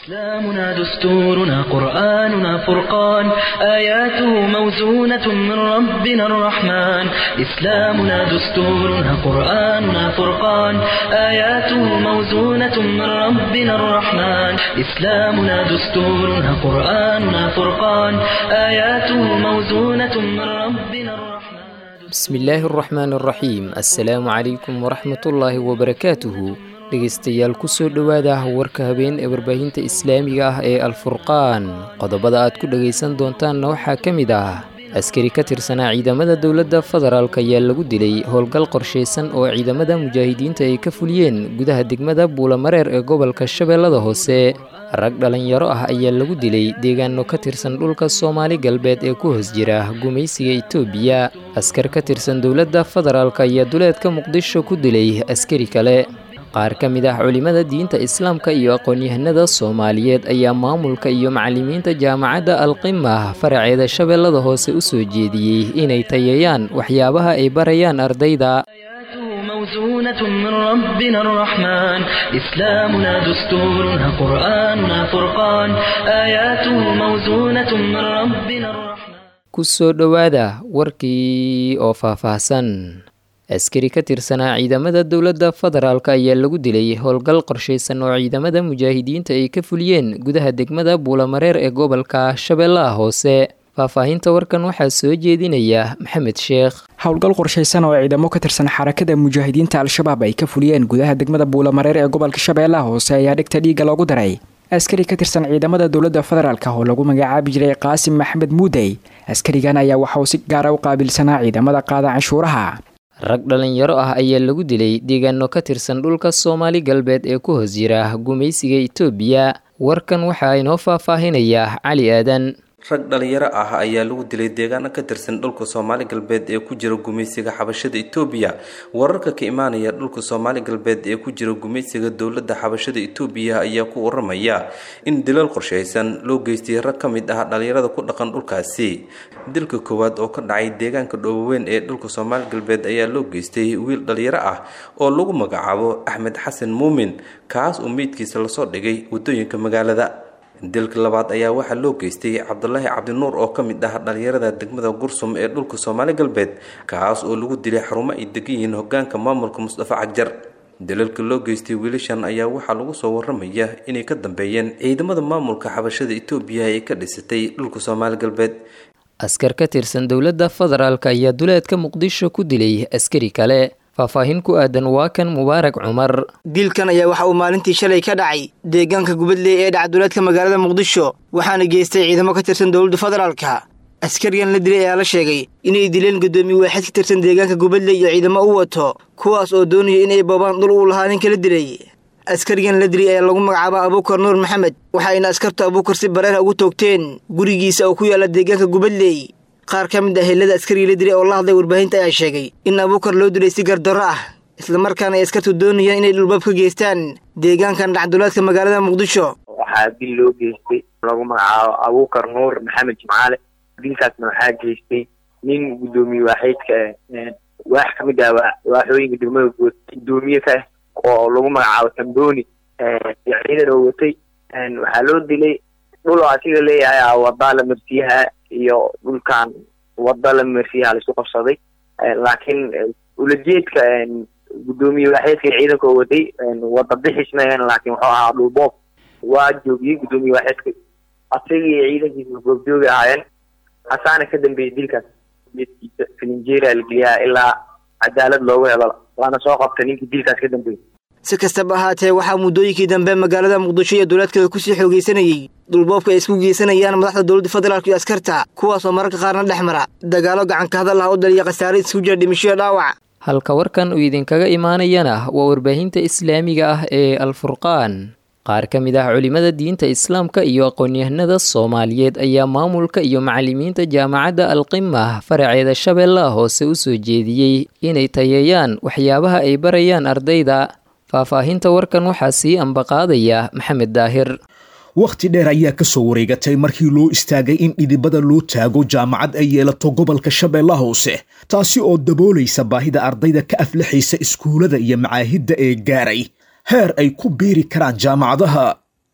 إسلامنا دستورنا قرآننا فرقان آياته موزونة من ربنا الرحمن إسلامنا دستورنا قرآننا فرقان آياته موزونة من ربنا الرحمن إسلامنا دستورنا قرآننا فرقان آياته موزونة من ربنا الرحمن bismillaahi araxmaan araxiim assalaamu calaykum waraxmatullaahi wabarakaatuhu dhegeystayaal kusoo dhowaada warka habeen ee warbaahinta islaamiga ah ee alfurqaan qodobada aad ku dhegaysan doontaanna waxaa ka mid ah askari ka tirsanaa ciidamada dowladda federaalk ayaa lagu dilay howlgal qorshaysan oo ciidamada mujaahidiinta ay ka fuliyeen gudaha degmada buulamareer ee gobolka shabeellada hoose rag dhallinyaro ah ayaa lagu dilay deegaano ka tirsan dhulka soomaali galbeed ee ku hoos jira gumaysiga itoobiya askar ka tirsan dowladda federaalk ayaa duleedka muqdisho ku dilay askari kale qaar ka mid ah culimmada diinta islaamka iyo aqoon-yahanada soomaaliyeed ayaa maamulka iyo macallimiinta jaamacadda alqimah faraceeda shabeellada hoose u soo jeediyey inay tayeeyaan waxyaabaha ay barayaan ardayda موزونة من ربنا الرحمن إسلامنا دستورنا قرآننا فرقان آياته موزونة من ربنا الرحمن kusoo dhowaada warkii oo faahfaahsan askari ka tirsanaa ciidamada dowladda federaalk ayaa lagu dilay howlgal qorshaysan oo ciidamada mujaahidiinta ay ka fuliyeen gudaha degmada buulamareer ee gobolka shabeellaha hoose faahfaahinta warkan waxaa soo jeedinaya maxamed sheekh howlgal qorshaysan oo ciidamo ka tirsan xarakada mujaahidiinta al-shabaab ay ka fuliyeen gudaha degmada buulamareer ee gobolka shabeellaha hoose ayaa dhigta dhiigga loogu daray askari ka tirsan ciidamada dowladda federaalk oo lagu magacaabi jiray qaasim maxamed muudey askarigan ayaa waxa uu si gaara u qaabilsanaa ciidamada qaada canshuuraha rag dhallinyaro ah ayaa lagu dilay deegaano ka tirsan dhulka soomaali galbeed ee ku hoos jira gumaysiga itoobiya warkan waxaa inoo faahfaahinaya cali aadan rag dhalinyaro ah ayaa lagu dilay deegaano ka tirsan dhulka soomaali galbeed ee ku jira gumaysiga xabashada itoobiya wararka ka imaanaya dhulka soomaali galbeed ee ku jira gumaysiga dowladda xabashada itoobiya ayaa ku waramaya in dilal qorshaysan loo geystay rag ka mid ah dhalinyarada ku dhaqan dhulkaasi dilka koowaad oo ka dhacay deegaanka dhooboweyn ee dhulka soomaali galbeed ayaa loo geystay wiil dhalinyaro ah oo lagu magacaabo axmed xasan muumin kaas oo meydkiisa lasoo dhigay wadooyinka magaalada dilka labaad ayaa waxaa loo geystay cabdulaahi cabdinuur oo ka mid ah dhalinyarada degmada gursum ee dhulka soomaali galbeed kaas oo lagu dilay xarumo ay degan yihiin hogaanka maamulka mustafa cajar dalalka loo geystay wiilashan ayaa waxaa lagu soo waramaya inay ka dambeeyeen ciidamada maamulka xabashada itoobiya ee ka dhisatay dhulka soomaali galbeed askar ka tirsan dowladda federaalk ayaa duleedka muqdisho ku dilay askari kale faahfaahin ku aadan waa kan mubaarak cumar dilkan ayaa waxa uu maalintii shalay ka dhacay deegaanka gubadley ee dhacduleedka magaalada muqdisho waxaana geystay ciidamo ka tirsan dowladda federaalka askarigan la dilay ayaa la sheegay inay dileen guddoomiye waaxid ka tirsan deegaanka gubadley iyo ciidamo u wato kuwaas oo doonaya inay boobaan dhul uu lahaa ninka la dilay askarigan la dilay ayaa lagu magacaabaa abuukar nuur maxamed waxayna askarta abuukar si bareera ugu toogteen gurigiisa oo ku yaalla deegaanka gubadley qaar ka mid ah helada askarigii la dilay oo la hadlay warbaahinta ayaa sheegay in abuukar loo dilay si gardarro ah islamarkaana ay askartu doonayaan inay dhulbaab ka geystaan deegaankan dhacduleedka magaalada muqdisho waxaa dil loo geystay lagu magacaabo abuukar nuur maxamed jimcaale dilkaasna waxaa geystay nin guddoomiye waaxeydka waax ka mid ah waaxooyinka degmada guud guddoomiye ka ah oo lagu magacaabo tambooni iyo ciidan oo watay waxaa loo dilay dhul oo asiga leeyahay wadaa la marsiyaha iyo dhulkan wada la marsiyaha laisku qabsaday laakiin ulajeedka guddoomiye waaxeedka ciidanka oo watay wada bixisna laakiin wuxuu ahaa dhulboob waa joogiyey guddoomiye waaxeedka asaga iyo ciidankiisa goobjoogi ahaayeen hasaana ka dambeeyey dilkaas geedkiisa filinjeera la geliyaa ilaa cadaalad loogu helo waana soo qabta ninkii dilkaas ka dambeeyey si kastaba ahaatee waxaa muddooyinkii dambe magaalada muqdisho iyo dowlaadkeeda kusii xoogaysanayey dhulboobka ay isku geysanayaan madaxda dowladda federaalk iyo askarta kuwaasoo mararka qaarna dhex mara dagaalo gacanka hadal ah u daliya khasaare isku jira dhimishoyo dhaawac halka warkan uu idinkaga imaanayana waa warbaahinta islaamiga ah ee alfurqaan qaar ka mid ah culimmada diinta islaamka iyo aqoon-yahanada soomaaliyeed ayaa maamulka iyo macallimiinta jaamacadda alqimah faraceeda shabeellaha hoose u soo jeediyey inay tayeeyaan waxyaabaha ay barayaan ardayda faahfaahinta warkan waxaa sii ambaqaadaya maxamed daahir wakhti dheer ayaa ka soo wareegatay markii loo istaagay in dhidibada loo taago jaamacad ay yeelato gobolka shabeellaha hoose taasi oo daboolaysa baahida ardayda ka aflaxaysa iskuullada iyo macaahidda ee gaaray heer ay ku biiri karaan jaamacadaha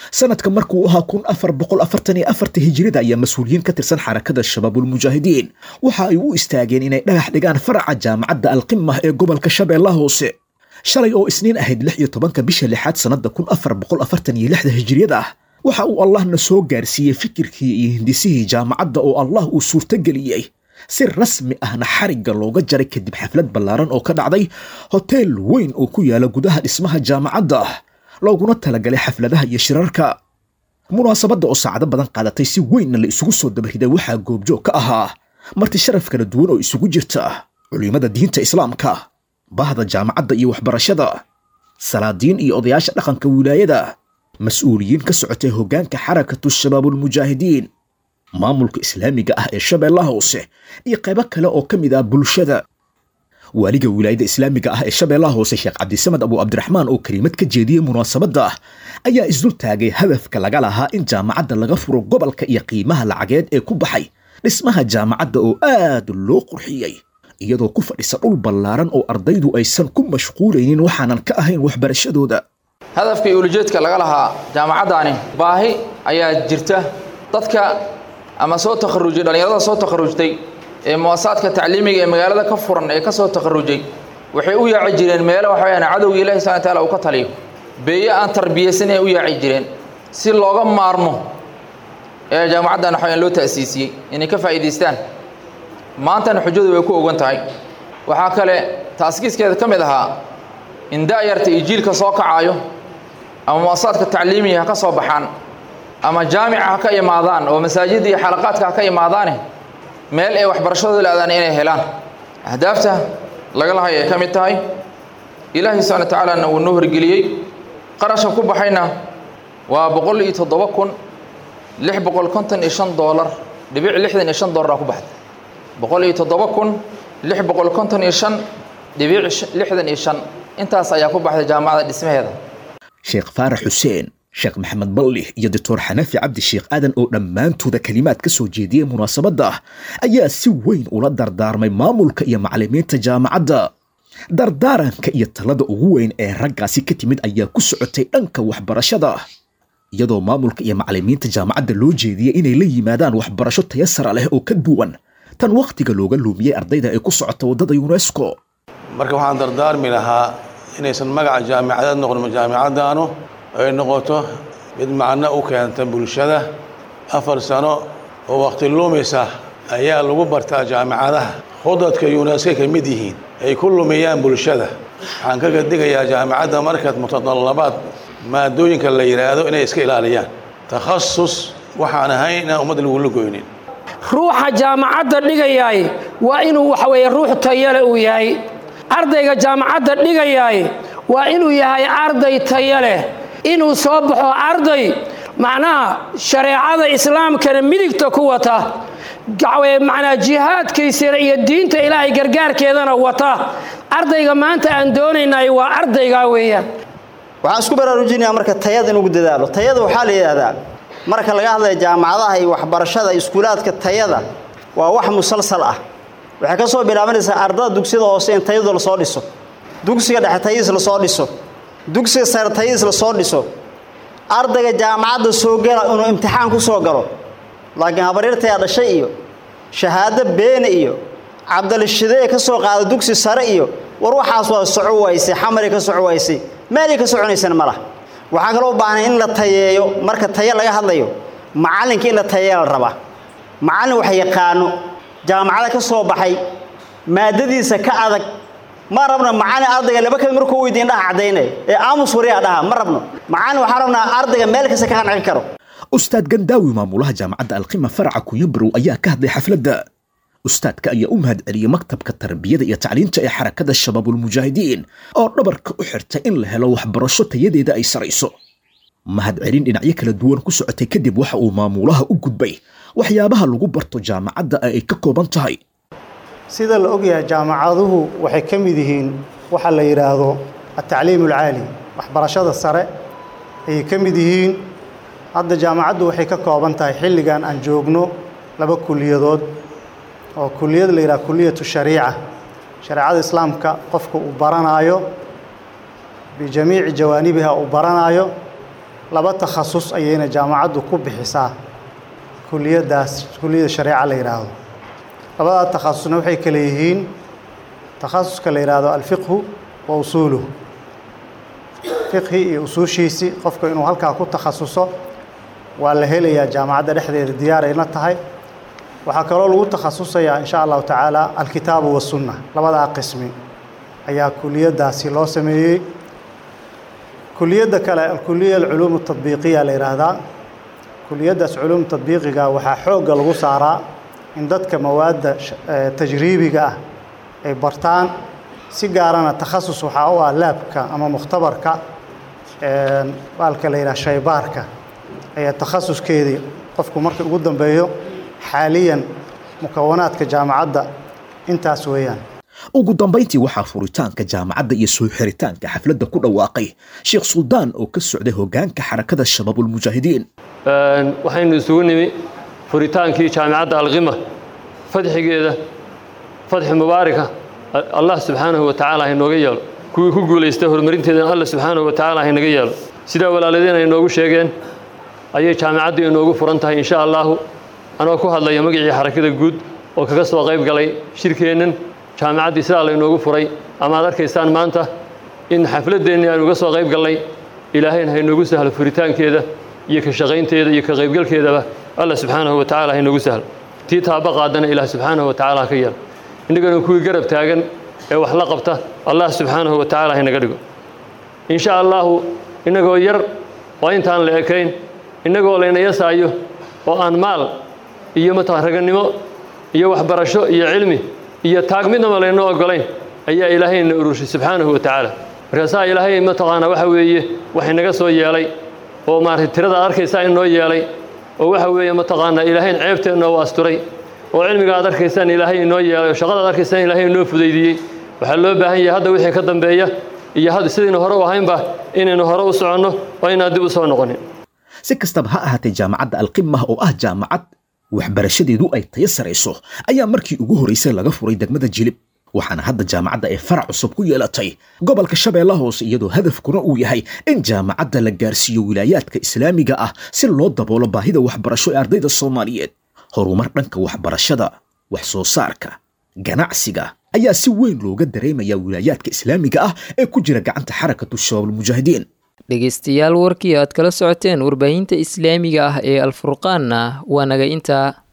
sanadka markuu ahaa kun afar boqol afartan iyo afarta hijirida ayaa mas-uuliyiin ka tirsan xarakada shabaabulmujaahidiin waxa ay u istaageen inay dhagax dhigaan faraca jaamacadda alqimah ee gobolka shabeellaha hoose shalay oo isniin ahayd lix iyo tobanka bisha lixaad sannadda kun afar boqol afartan iyo lixda hijiriyada ah waxa uu allahna soo gaarsiiyey fikirkii iyo hindisihii jaamacadda oo allah uu suurtogeliyey si rasmi ahna xarigga looga jaray kadib xaflad ballaaran oo ka dhacday hoteel weyn oo ku yaala gudaha dhismaha jaamacadda looguna talagalay xafladaha iyo shirarka munaasabadda oo saacado badan qaadatay si weynna la isugu soo dabariday waxaa goobjoog ka ahaa marti sharaf kala duwan oo isugu jirta culimmada diinta islaamka bahda jaamacadda iyo waxbarashada salaadiin iyo odayaasha dhaqanka wilaayada mas-uuliyiin ka socotay hoggaanka xarakatu shabaabulmujaahidiin maamulka islaamiga ah ee shabeellaha hoose iyo qaybo kale oo ka mid ah bulshada waaliga wilaayada islaamiga ah ee shabeellaha hoose sheekh cabdisamed abu cabdiraxmaan oo keliimad ka jeediyey munaasabadda ayaa isdul taagay hadafka laga lahaa in jaamacadda laga furo gobolka iyo qiimaha lacageed ee ku baxay dhismaha jaamacadda oo aad loo qurxiyey iyadoo ku fadhisa dhul ballaaran oo ardaydu aysan ku mashquulaynin waxaanan ka ahayn waxbarashadooda hadafka iyo ulijeedka laga lahaa jaamacaddaani baahi ayaa jirta dadka ama soo takharujay dhallinyarada soo takharujtay ee muwasaadka tacliimiga ee magaalada ka furan ee ka soo takharujay waxay u yaaci jireen meelo waxa weyaan cadowga ilahi subxana wa taala uu ka taliyo beeye aan tarbiyaysan ay u yaaci jireen si looga maarmo ee jaamacaddan waxa weyaan loo ta'siisiyey inay ka faa'iidaystaan maantana xujadu way ku ogan tahay waxaa kale taaskiiskeeda ka mid ahaa in da'yarta iyo jiilka soo kacaayo ama muwasaadka tacliimiga ha ka soo baxaan ama jaamica ha ka imaadaan oo masaajidda iyo xalaqaadka ha ka imaadaane meel ay waxbarashadooda la-daan inay helaan ahdaafta laga lahay ay ka mid tahay ilaahay subxana wa tacaalana uu noo horgeliyey qarashka ku baxayna waa boqol iyo toddoba kun lix boqol konton iyo shan doolar dhibic lixdan iyo shan doolar ku baxday boqol iyo toddoba kun lix boqol konton iyo shan dhibic lixdan iyo shan intaas ayaa ku baxday jaamacadda dhismaheeda sheekh faarax xuseen sheekh maxamed ballih iyo doctor xanafi cabdi sheekh aadan oo dhammaantooda kelimaad ka soo jeediyey munaasabadda ayaa si weyn ula dardaarmay maamulka iyo macallimiinta jaamacadda dardaaranka iyo talada ugu weyn ee raggaasi ka timid ayaa ku socotay dhanka waxbarashada iyadoo maamulka iyo macallimiinta jaamacadda loo jeediyey inay la yimaadaan waxbarasho tayasara leh oo ka duwan tan wakhtiga looga luumiyey ardayda ee ku socota waddada yunesko marka waxaan dardaarmi lahaa inaysan magaca jaamicadeed noqon jaamicaddaanu ay noqoto mid macno u keenta bulshada afar sano oo wakhti luumaysa ayaa lagu bartaa jaamicadaha khudadka yuneska ka mid yihiin ay ku lumiyaan bulshada waxaan kaga digayaa jaamicadda markaad mutadallabaad maadooyinka la yidhaahdo inay iska ilaaliyaan takhasus waxaan ahayn inaan ummad lagula goynin ruuxa jaamacadda dhigayaay waa inuu waxa weeye ruux tayale uu yahay ardayga jaamacadda dhigayaay waa inuu yahay arday taya leh inuu soo baxo arday macnaha shareecada islaamkana midigta ku wata macnaa jihaadkiisana iyo diinta ilaahay gargaarkeedana wata ardayga maanta aan doonaynay waa ardaygaa weeyaan waxaan isku baraarujinayaa marka tayada inugu dadaalo tayada waxaa la yidhaahdaa marka laga hadlaya jaamacadaha iyo waxbarashada iskuulaadka tayada waa wax musalsal ah waxay ka soo bilaabanaysaa ardada dugsiyada hoose in tayadu lasoo dhiso dugsiga dhexe tayadiis lasoo dhiso dugsiga sare tayadiis lasoo dhiso ardayga jaamacadda soo gala inuu imtixaan ku soo galo laakiin habaryartayaa dhashay iyo shahaado beene iyo cabdalishidee ka soo qaada dugsi sare iyo war waxaas waa soco waysay xamaray ka soco waysay meelay ka soconaysana ma laha waxaa kaloo u baahnay in la tayeeyo marka taye laga hadlayo macallinka in la tayeeya la rabaa macallin wax yaqaano jaamacada ka soo baxay maadadiisa ka adag ma rabno macallin ardayga laba kamid markuu weydiin dhaha caddaynay ee aamus wariyaa dhaha ma rabno macallin waxaa rabnaa ardayga meel kasta ka qancin karo ustaad gandaawi maamulaha jaamacadda alqima faraca kunyabarow ayaa ka hadlay xafladda ustaadka ayaa u mahad celiyey maktabka tarbiyada iyo tacliinta ee xarakada shabaabulmujaahidiin oo dhabarka u xirtay in la helo waxbarasho tayadeeda ay sarayso mahad celin dhinacyo kala duwan ku socotay kadib waxa uu maamulaha u gudbay waxyaabaha lagu barto jaamacadda ay ka kooban tahay sida la ogyahay jaamacaduhu waxay ka mid yihiin waxa la yidhaahdo atacliim alcaali waxbarashada sare ayay ka mid yihiin hadda jaamacaddu waxay ka kooban tahay xilligan aan joogno laba kuliyadood oo kuliyad la yidhaha kuliyatu shariica shareecada islaamka qofka uu baranaayo bijamiici jawaanibiha uu baranaayo laba takhasus ayayna jaamacaddu ku bixisaa kuliyaddaas kuliyadda shareeca la yidhaahdo labadaa takhasusna waxay kale yihiin takhasuska la yidhaahdo alfiqhu wa usuuluhu fiqhi iyo usuushiisii qofka inuu halkaa ku takhasuso waa la helayaa jaamacadda dhexdeeda diyaarayna tahay waxaa kaloo lagu takhasusayaa in sha allahu tacaala alkitaabu wasunna labadaa qismi ayaa kuliyaddaasi loo sameeyey kuliyadda kale alkuliya alculuum atadbiiqiya la yidhaahdaa kuliyaddaas culuum tadbiiqiga waxaa xoogga lagu saaraa in dadka mawaadda tajriibiga ah ay bartaan si gaarana takhasus waxaa u ah laabka ama mukhtabarka baalka la yidhaha shaybaarka ayaa takhasuskeedii qofku markii ugu dambeeyo xaaliyan mukawanaadka jaamacadda intaas weeyaan ugu dambayntii waxaa furitaanka jaamacadda iyo soo xiritaanka xafladda ku dhawaaqay sheekh suldaan oo ka socday hoggaanka xarakada shabaabulmujaahidiin waxaynu isugu nimi furitaankii jaamicadda alqima fadxigeeda fadxi mubaaraka allah subxaanahu wa tacaala hainooga yeelo kuwii ku guulaystay horumarinteedana allah subxaanahu wa tacaala hainaga yeelo sidaa walaaladeen ay inoogu sheegeen ayay jaamicaddu inoogu furan tahay insha allaahu anoo ku hadlaya magacii xarakada guud oo kaga soo qayb galay shirkeennan jaamicaddii sidaa laynoogu furay ama ad arkaysaan maanta in xafladdeennii aynu uga soo qayb gallay ilaahayna hainoogu sahlo furitaankeeda iyo ka shaqaynteeda iyo ka qaybgalkeedaba allah subxaanahu wa tacala hainoogu sahlo tii taaba qaadana ilaah subxaanahu wa tacala ha ka yeelo innagana kuwii garab taagan ee wax la qabta allah subxaanahu wa tacala haynaga dhigo insha allaahu innagoo yar oo intaan la ekayn innagoo layna yasaayo oo aan maal iyo mataqan ragannimo iyo waxbarasho iyo cilmi iyo taag midnaba laynoo oggolayn ayaa ilaahayna urushay subxaanahu wa tacaala markaasaa ilaahay mataqaanaa waxa weeye wax inaga soo yeelay oo maaragtay tirada ad arkaysaa inoo yeelay oo waxa weeye mataqaanaa ilaahayn ceebteenna u asturay oo cilmiga ad arkaysaan ilaahay inoo yeelay oo shaqada ad arkaysaan ilaahay inoo fudaydiyey waxaa loo baahan yahay hadda wixii ka dambeeya iyo hadda sidaynu hore u ahaynba inaynu hore u soconno oo inaan dib u soo noqonin si kastaba ha ahaatee jaamacadda alqimah oo ah jaamacad waxbarashadeedu ay tayo sarayso ayaa markii ugu horraysay laga furay degmada jilib waxaana hadda jaamacadda ay farac cusub ku yeelatay gobolka shabeella hoose iyadoo hadafkuna uu yahay in jaamacadda la gaarsiiyo wilaayaadka islaamiga ah si loo daboolo baahida waxbarasho ee ardayda soomaaliyeed horumar dhanka waxbarashada wax soo saarka ganacsiga ayaa si weyn looga dareemayaa wilaayaadka islaamiga ah ee ku jira gacanta xarakatu shabaabulmujaahidiin dhegaystayaal warkii aad kala socoteen warbaahinta islaamiga ah ee alfurqaanna waa naga intaa